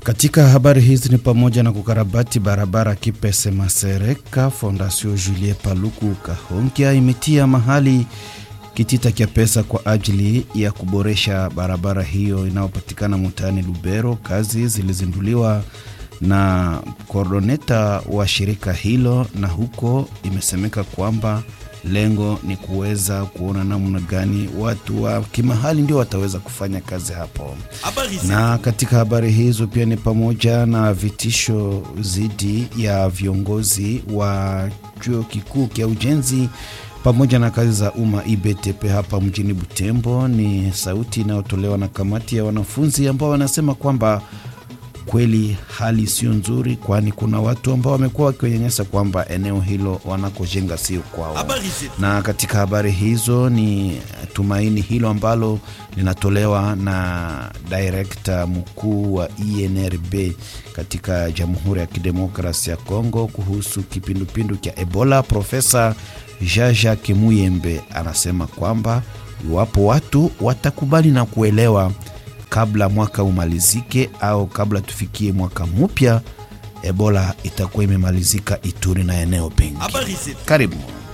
Katika habari hizi ni pamoja na kukarabati barabara Kipese Masereka. Fondation Julie Paluku Kahonkia imetia mahali kitita cha pesa kwa ajili ya kuboresha barabara hiyo inayopatikana mtaani Lubero. Kazi zilizinduliwa na koordoneta wa shirika hilo, na huko imesemeka kwamba lengo ni kuweza kuona namna gani watu wa kimahali ndio wataweza kufanya kazi hapo. Na katika habari hizo pia ni pamoja na vitisho dhidi ya viongozi wa chuo kikuu cha ujenzi pamoja na kazi za umma IBTP hapa mjini Butembo. Ni sauti inayotolewa na kamati ya wanafunzi ambao wanasema kwamba kweli hali sio nzuri, kwani kuna watu ambao wamekuwa wakionyanyasa kwamba eneo hilo wanakojenga sio kwao. Na katika habari hizo ni tumaini hilo ambalo linatolewa na direkta mkuu wa INRB katika Jamhuri ya Kidemokrasia ya Kongo kuhusu kipindupindu cha Ebola. Profesa Jaja Kimuyembe anasema kwamba iwapo watu watakubali na kuelewa kabla mwaka umalizike au kabla tufikie mwaka mpya, Ebola itakuwa imemalizika Ituri na eneo pengi. Karibu.